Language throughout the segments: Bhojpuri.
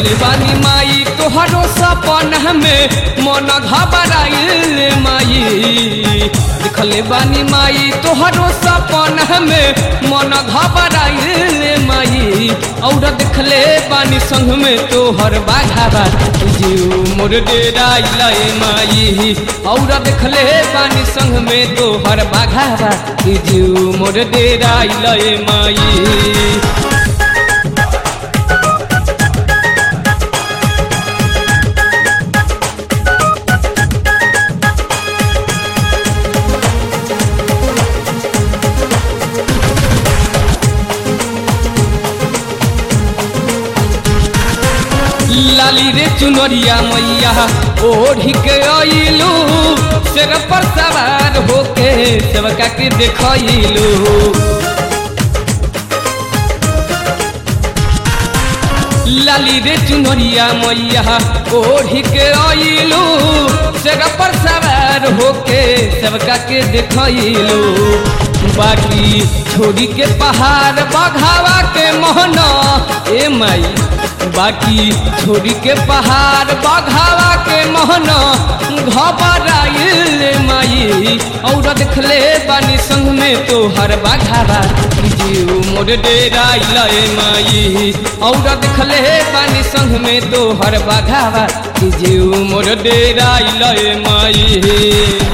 देखले बानी माई तोहरो सपना में मन घबराइल माई देखले बानी माई तोहरो सपना में मन घबराइल माई और देखले बानी संग में तोहर बाघावा जीव मोर डेराइल माई और देखले बानी संग में तोहर बाघावा जीव मोर डेराइल माई लाली रे चुनरिया मैया ओढ़ी के अइलू शेर पर सवार होके सेवका के देखइलू लाली रे चुनरिया मैया ओढ़ी के अइलू शेर पर सवार होके सेवका के देखइलू बाकी छोड़ी के पहाड़ बघावा के मोहना ए माई बाकी छोड़ी के पहाड़ बघावा के मोहना घबराइल माई और देखले बानी संग में तोहर बघावा जीव मोर डेराइल माई और देखले बानी संग में तोहर बघावा जीव मोर डेराइल माई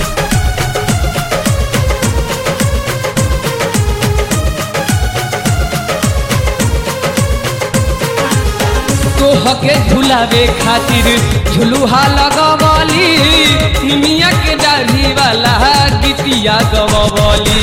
तोहके झुलावे खातिर झुलुहा लगवली निमिया के दाढ़ी वाला गीतिया गवली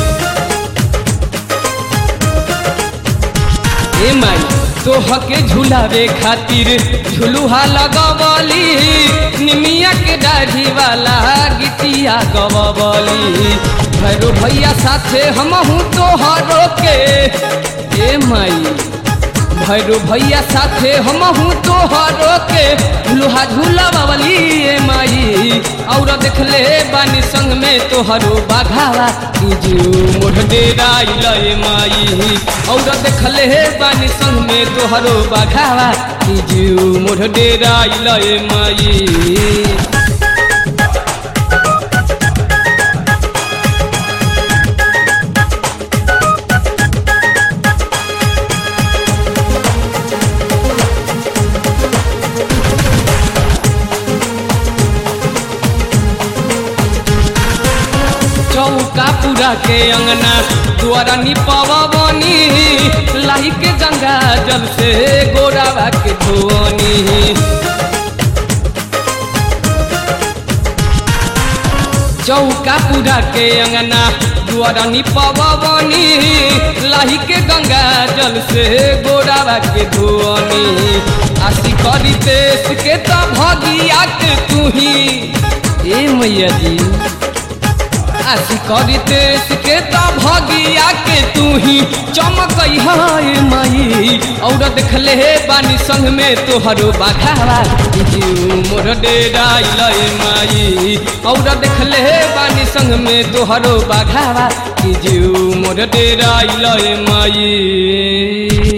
ए माई तोहके झुलावे खातिर झुलुहा लगवली निमिया के दाढ़ी वाला गीतिया गवली भैरो भैया साथे हमहू तोहरो के ए माई भैरो भैया साथे हमहू तोहरो के लुहा झूला बावली ए माई और देखले बानी संग में तोहरो बाघावा जीव मोढ़ डेराइल ए माई और देखले बानी संग में तोहरो बाघावा जीव मोढ़ डेराइल ए माई चौका पूरा के अंगना द्वारा निपवा बनी लाही के गंगा जल से गोरावा के धोनी चौका पूरा के अंगना द्वारा निपवा बनी लाही के गंगा जल से गोरावा के धोनी आशी करी देश के तो भगिया के तू ही ए मैया जी आशी करी देश के तो भगिया के तू ही चमक है माई और देखले बानी संग में तोहरो बाघावा जीव मोर डेराइल माई और देखले बानी संग में तोहरो बाघावा जीव मोर डेराइल माई